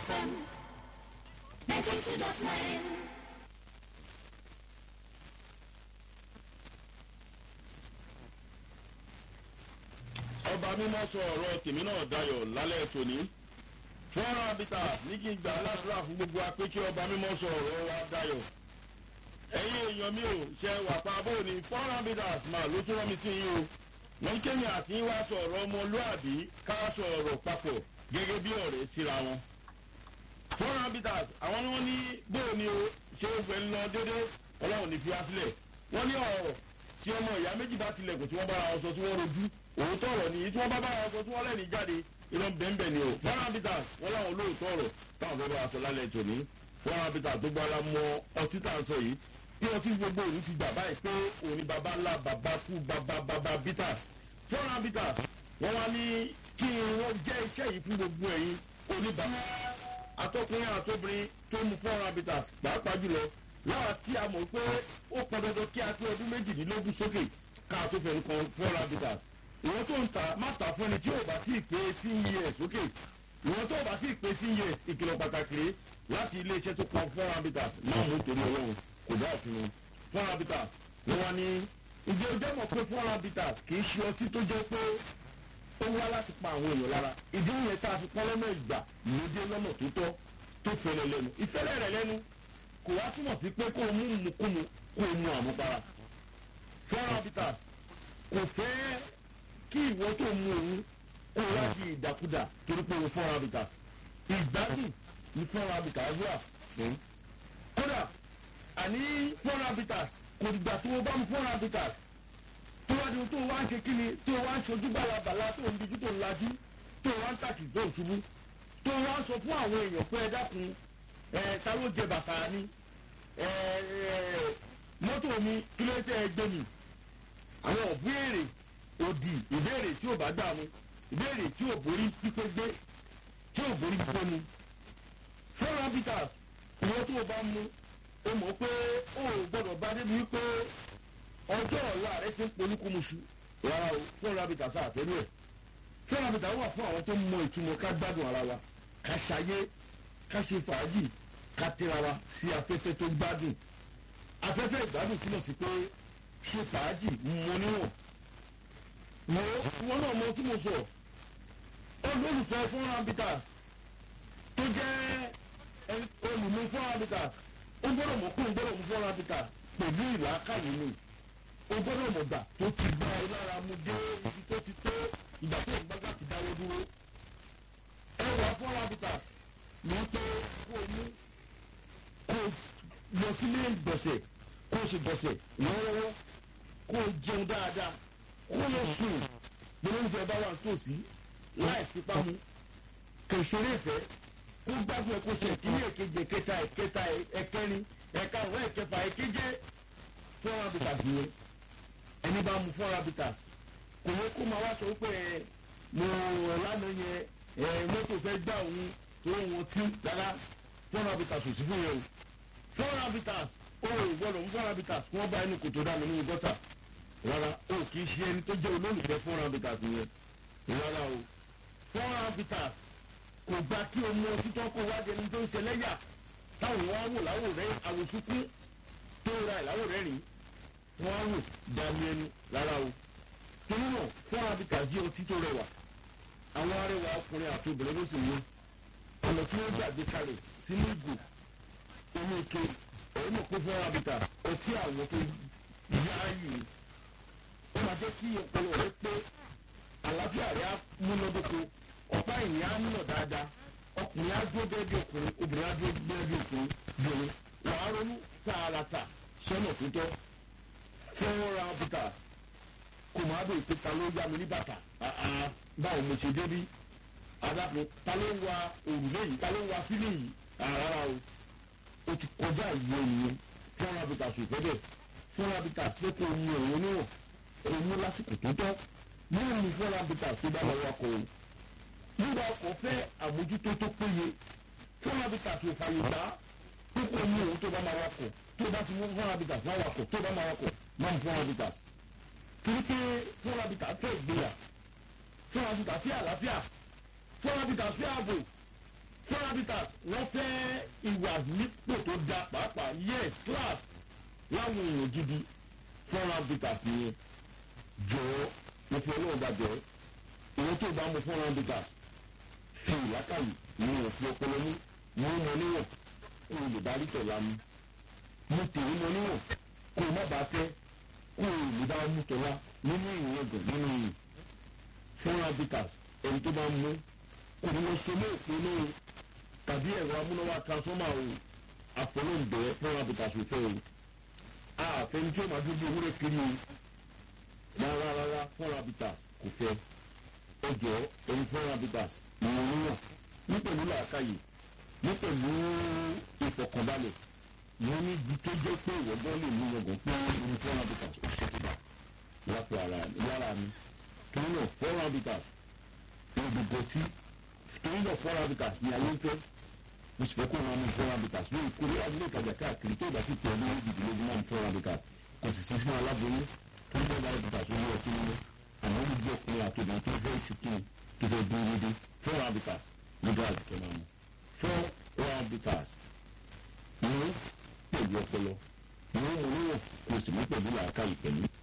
FM 92.9. ọba mímọ́ sọ ọ̀rọ̀ tèmi náà dayọ̀ lálẹ́ tòní fọ́nrán abita ní kí n gbà aládùúrà fún gbogbo wa pé kí ọba mímọ́ sọ ọ̀rọ̀ wa dayọ̀ ẹ̀yin èèyàn mi ò ṣe wà pa bó ni fọ́nrán abita mà ló tún rán mi sí yín o wọ́n kéèyàn àti wá sọ ọ̀rọ̀ ọmọlúàbí ká sọ ọ̀rọ̀ papọ̀ gẹ́gẹ́ bí ọ̀rẹ́ síra wọn fọ́nrán abita àwọn ni wọ́n ní bó ni o ṣé o gbẹ̀ ń lọ déédéé ọlọ́run ní fi wá sílẹ̀ wọ́n ní ọ̀rọ̀ tí ọmọ ìyá méjì bá tilẹ̀kùn tí wọ́n bára wọn sọ tí wọ́n rojú òótọ́ ọ̀rọ̀ nìyí tí wọ́n bá bára wọn sọ tí wọ́n lẹ́ni jáde irọ́ bẹ́ẹ̀nbẹ́ẹ̀ ni o fọ́nrán bitters wọ́n láwọn olóòótọ́ ọ̀rọ̀ táwọn fẹ́ bá a sọ lálẹ́ tòní fọ́nrán bitters tó gbára mọ ọtí tá à ń sọ yìí bí ọtí gbogbo òní ti gbà báyìí pé òní baba ńlá baba kú baba baba bitters fọ́nrán bitters wọ́n wá ní kí wọ́n jẹ́ iṣẹ́ yìí fún gbogbo ẹ̀yin oníbàbà atọ́kùnrin àtobìnrin tó mu fọ́nrán bitters pàápàá jùlọ láwa tí a mọ̀ pé ó pọn dandan kí a pé ọdún méjìdínlógún sókè ká tó fẹ́ nǹkan fọ́nrán bitters ìwọ́n tó ń ta má ta fún ẹni tí ò bá tí ì pé eighteen years sókè ìwọ́n tó bá tí ì pé eighteen years ìkìlọ̀ pàtàkì rèé láti ilé-iṣẹ́ tó pa four habitats máa mú torí ọlọ́run kò bá òfin mu four habitats ni wọ́n ní ǹjẹ́ o jẹ́ mọ̀ pé four habitats kì í ṣe ọtí tó jẹ́ pé ó wá láti pa àwọn èèyàn lára ìdí ìyẹn tá a fi pọ́n lọ́nà ìgbà lóde lọ́nà tó tọ́ tó fẹ́lẹ̀ lẹ́nu ìfẹ́lẹ̀ rẹ̀ lẹ́nu kò wá túmọ̀ sí pé kó o mú mukúmu kó o mu àmupara four habitats kò fẹ́ kí ìwọ tó mu òun kó o wá di ìdàkudà torí pé o fọ́nra bitters ìgbádùn ní fọ́nra bitters wà fún. kódà àní fọ́nra bitters kò dìgbà tí wọ́n bá mu fọ́nra bitters tó wá di tó wá ń ṣe kíni tó wá ń ṣojú bàlàbàlà tó ń dijú tó ń lajú tó wá ń tàkì tó ń ṣubú tó wá ń sọ fún àwọn èèyàn pé ẹ dákun ẹ ta ló jẹ bàtà ni ẹ ẹ mọ́tò mi kí ló tẹ́ ẹ gbé mi àwọn òbéèrè òdì ìbéèrè tí ò bá gbà mu ìbéèrè tí ò borí pípé gbé tí ò borí pípé mu four habitats ìwọ tó o bá mu o mọ̀ pé o ò gbọ́dọ̀ bá débi wípé ọjọ́ ọ̀la rẹ ti ń polúkúmuṣu rárá o four habitats àtẹ́lú ẹ̀ four habitats wà fún àwọn tó mọ ìtumọ̀ ká gbádùn ara wa ká ṣayé ká ṣe fàájì ká tẹ́ra wa sí afẹ́fẹ́ tó gbádùn afẹ́fẹ́ ìgbádùn túmọ̀ sí pé ṣe fàájì mọ níwọ̀n mo wọn náà mọ tí mo sọ olólùfẹ́ fún habitats tó jẹ́ olùmú fún habitats ó gbọ́dọ̀ mọ̀ kó ń gbọ́dọ̀ mú fún habitats pẹ̀lú ìlàkàyè ni ó gbọ́dọ̀ mọ̀ gbà tó ti gbá ẹ lára mu dé ibi tó ti tó ìgbà tó ń gbàgbà ti dáwọ́ dúró ẹ wà fún habitats ní pé kó o mú kó o lọ sílé ìgbọ̀nsẹ̀ kó o sì gbọ̀nsẹ̀ lọ́wọ́lọ́wọ́ kó o jẹun dáadáa kó lọ sùn gbólóńfẹ bá wà nítòsí láì fipá mu kò ṣeré ìfẹ́ kó gbádùn ẹ kó ṣe ìkíní èkejì ẹ̀kẹta ẹ̀kẹta ẹ̀kẹrin ẹ̀ka ọ̀rọ̀ ẹ̀kẹfà ẹ̀keje four habitats yẹn ẹni bá mu four habitats kò yẹ kó máa wá sọ pé ẹ mo lánàá yẹn ẹ mọ́tò fẹ́ gbà òun tó wọn tí rárá four habitats ò sí fún yẹn o four habitats ó gbọ́dọ̀ mú four habitats kí wọ́n bá ẹni kòtò dá mi nínú gọ́tà rárá o kì í ṣe ẹni tó jẹ́ olólùfẹ́ four habitats yẹn rárá o four habitats kò gba kí o mú ọtí tó kó wá jẹni tó ń ṣẹlẹ́yà táwọn wá wò láwò rẹ àwòsúnkún tó ra ìláwò rẹ rìn wọ́n á wò dání ẹnu rárá o torí náà four habitats jẹ́ ọtí tó rẹwà àwọn arẹwà ọkùnrin àti obìnrin ló sì mú ọ̀nà tí wọ́n gbàgbé kalẹ̀ sínú ìgò inú ike ẹ̀yìn mọ̀ pé four habitats ọtí àwọn tó yááyì ni ó máa jẹ́ kí ọpọlọ rẹ pé àlàáfíà rẹ á múnádóko ọ̀pá ìyìn á nà dáadáa ọkùnrin á dúró bẹ́ẹ̀ bí ọkùnrin obìnrin á dúró bẹ́ẹ̀ bí ọkùnrin bìnrin wàá ronú tààràtà sọ́nà tó tọ́ four habitats kò máa bèèrè pé ta ló yá mi ní bàtà báwo mo ṣe débí adáko ta ló ń wa òrùlé yìí ta ló ń wa sílé yìí rárá o o ti kọjá ìwé ìyẹn four habitats ò fẹ́ bẹ́ẹ̀ four habitats fẹ́ kó o mú ẹ̀wọ̀n níwọ̀n èmi lásìkò tó tọ́ nínú ní fọ́nrán bíta tó bá wọn wakọ̀ o nígbà ọkọ̀ fẹ́ àmójútó tó péye fọ́nrán bíta tó fàyè gbá kókó ní òun tó bá máa wakọ̀ tó bá ti mú fọ́nrán bíta máa wakọ̀ tó bá máa wakọ̀ máa mú fọ́nrán bíta torí pé fọ́nrán bíta fẹ́ ìgboyà fọ́nrán bíta fẹ́ àlàáfíà fọ́nrán bíta fẹ́ ààbò four habitats wọ́n fẹ́ ìwà nípò tó da pàápàá yes class láwọn èèyàn gidi four habitats nìyẹn jọ̀ọ́ mo fi ọlọ́run bá jẹ́ ìwọ́n tó bá mo four habitats fi ìlákàyè ní òfin ọpọlọ mú mú mọ níwọ̀n kó o lè bá rí tọ̀la mu mo tèé mọ níwọ̀n kó o má bàa fẹ́ kó o lè bá mú tọ̀la nínú ìyẹn gàn nínú ìyẹn four habitats ẹni tó bá ń mú kò ní lọ so mọ́ òpin náà tàbí ẹ̀rọ amúnáwá transformer o àfọlọ́ǹbẹ̀ four habitats ò fẹ́ o àfẹni tí ó máa dúró ewúrẹ́ kiri o rárá rárá four habitats kò fẹ́ ọjọ́ ẹni four habitats ìwọ̀n níwọ̀n ní pẹ̀lú làákàyè ní pẹ̀lú ìfọ̀kànbalẹ̀ mo ní ibi tó jẹ́ pé ìwọ́gbọ́n lè mú yangàn pé ẹni four habitats ó ṣe tó bá lápò ara lára mi torí náà four habitats ní gbogbo tí torí náà four habitats ní ayé ń fẹ́ mo sì fẹ́ kó wọn mú four habitats lórí kórè adúlé ìtajà káàkiri tó ìgbà tí tẹ̀ ní ìdílógún náà four habitats kò sì sí fún aláboyún tó ń bọ́ habitats ó ní ọtí nínú àmọ́ gbogbo ọkùnrin àtòbìnrin tó fẹ́ ìsìnkú tó fẹ́ dúró dédé four habitats ló dá àlùkẹ́ máa mú four habitats ní pẹ̀lú ọpọlọ ní wọn níwọ̀n kò sì mú pẹ̀lú làákàyè pẹ̀lú